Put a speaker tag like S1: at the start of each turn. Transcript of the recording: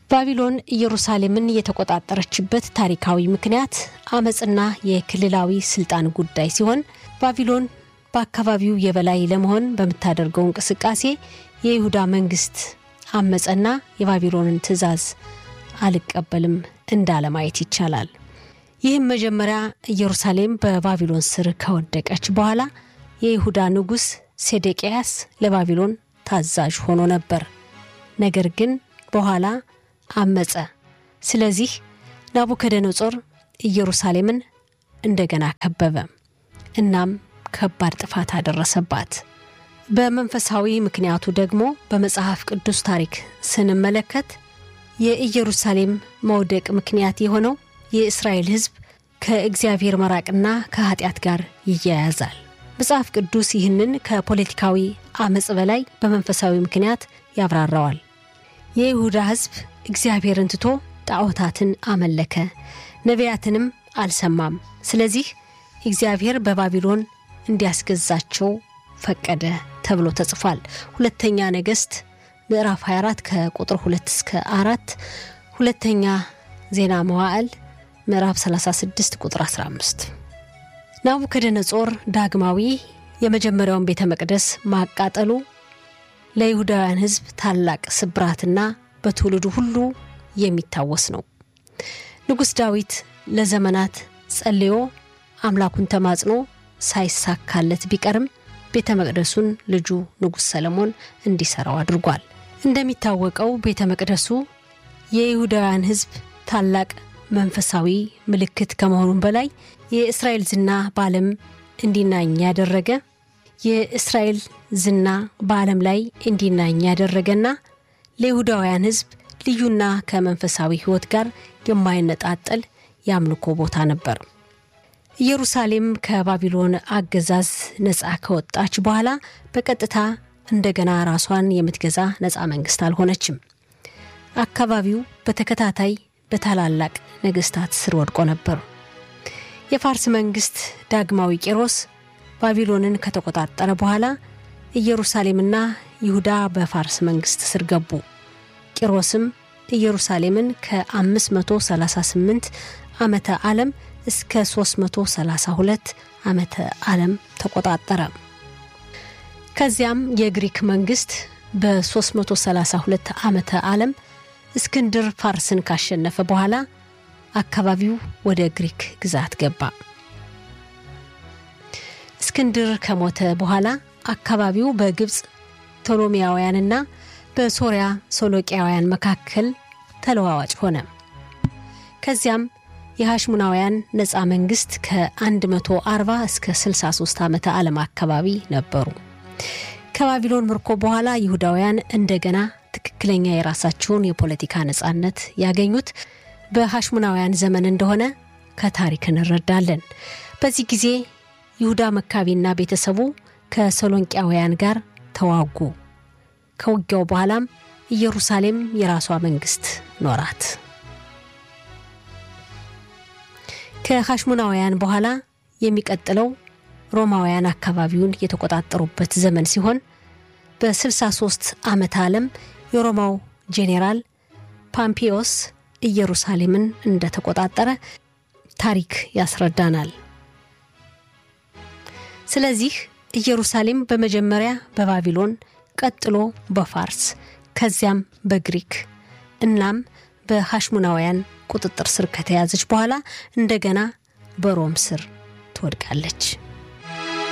S1: ባቢሎን ኢየሩሳሌምን የተቆጣጠረችበት ታሪካዊ ምክንያት አመፅና የክልላዊ ስልጣን ጉዳይ ሲሆን ባቢሎን በአካባቢው የበላይ ለመሆን በምታደርገው እንቅስቃሴ የይሁዳ መንግስት አመፀና የባቢሎንን ትዕዛዝ አልቀበልም እንዳለ ማየት ይቻላል። ይህም መጀመሪያ ኢየሩሳሌም በባቢሎን ስር ከወደቀች በኋላ የይሁዳ ንጉሥ ሴዴቅያስ ለባቢሎን ታዛዥ ሆኖ ነበር። ነገር ግን በኋላ አመፀ። ስለዚህ ናቡከደነጾር ኢየሩሳሌምን እንደገና ከበበ። እናም ከባድ ጥፋት አደረሰባት። በመንፈሳዊ ምክንያቱ ደግሞ በመጽሐፍ ቅዱስ ታሪክ ስንመለከት የኢየሩሳሌም መውደቅ ምክንያት የሆነው የእስራኤል ሕዝብ ከእግዚአብሔር መራቅና ከኃጢአት ጋር ይያያዛል። መጽሐፍ ቅዱስ ይህንን ከፖለቲካዊ አመፅ በላይ በመንፈሳዊ ምክንያት ያብራራዋል። የይሁዳ ሕዝብ እግዚአብሔርን ትቶ ጣዖታትን አመለከ፣ ነቢያትንም አልሰማም። ስለዚህ እግዚአብሔር በባቢሎን እንዲያስገዛቸው ፈቀደ ተብሎ ተጽፏል። ሁለተኛ ነገሥት ምዕራፍ 24 ከቁጥር 2 እስከ 4፣ ሁለተኛ ዜና መዋዕል ምዕራፍ 36 ቁጥር 15። ናቡከደነጾር ዳግማዊ የመጀመሪያውን ቤተ መቅደስ ማቃጠሉ ለይሁዳውያን ሕዝብ ታላቅ ስብራትና በትውልዱ ሁሉ የሚታወስ ነው። ንጉሥ ዳዊት ለዘመናት ጸልዮ አምላኩን ተማጽኖ ሳይሳካለት ቢቀርም ቤተ መቅደሱን ልጁ ንጉሥ ሰለሞን እንዲሰራው አድርጓል። እንደሚታወቀው ቤተ መቅደሱ የይሁዳውያን ሕዝብ ታላቅ መንፈሳዊ ምልክት ከመሆኑም በላይ የእስራኤል ዝና በዓለም እንዲናኝ ያደረገ የእስራኤል ዝና በዓለም ላይ እንዲናኝ ያደረገና ለይሁዳውያን ሕዝብ ልዩና ከመንፈሳዊ ሕይወት ጋር የማይነጣጠል የአምልኮ ቦታ ነበር። ኢየሩሳሌም ከባቢሎን አገዛዝ ነፃ ከወጣች በኋላ በቀጥታ እንደገና ራሷን የምትገዛ ነፃ መንግስት አልሆነችም። አካባቢው በተከታታይ በታላላቅ ነገስታት ስር ወድቆ ነበር። የፋርስ መንግስት ዳግማዊ ቄሮስ ባቢሎንን ከተቆጣጠረ በኋላ ኢየሩሳሌምና ይሁዳ በፋርስ መንግስት ስር ገቡ። ቂሮስም ኢየሩሳሌምን ከ538 ዓመተ ዓለም እስከ 332 ዓመተ ዓለም ተቆጣጠረ። ከዚያም የግሪክ መንግስት በ332 ዓመተ ዓለም እስክንድር ፋርስን ካሸነፈ በኋላ አካባቢው ወደ ግሪክ ግዛት ገባ። እስክንድር ከሞተ በኋላ አካባቢው በግብፅ ቶሎሚያውያንና በሶሪያ ሶሎቂያውያን መካከል ተለዋዋጭ ሆነ። ከዚያም የሐሽሙናውያን ነፃ መንግስት ከ140 እስከ 63 ዓመተ ዓለም አካባቢ ነበሩ። ከባቢሎን ምርኮ በኋላ ይሁዳውያን እንደገና ትክክለኛ የራሳቸውን የፖለቲካ ነፃነት ያገኙት በሐሽሙናውያን ዘመን እንደሆነ ከታሪክ እንረዳለን። በዚህ ጊዜ ይሁዳ መካቢና ቤተሰቡ ከሰሎንቂያውያን ጋር ተዋጉ። ከውጊያው በኋላም ኢየሩሳሌም የራሷ መንግስት ኖራት። ከሐሽሙናውያን በኋላ የሚቀጥለው ሮማውያን አካባቢውን የተቆጣጠሩበት ዘመን ሲሆን በ63 ዓመተ ዓለም የሮማው ጄኔራል ፓምፒዮስ ኢየሩሳሌምን እንደተቆጣጠረ ታሪክ ያስረዳናል። ስለዚህ ኢየሩሳሌም በመጀመሪያ በባቢሎን ቀጥሎ በፋርስ ከዚያም በግሪክ እናም በሐሽሙናውያን ቁጥጥር ስር ከተያዘች በኋላ እንደገና በሮም ስር ትወድቃለች።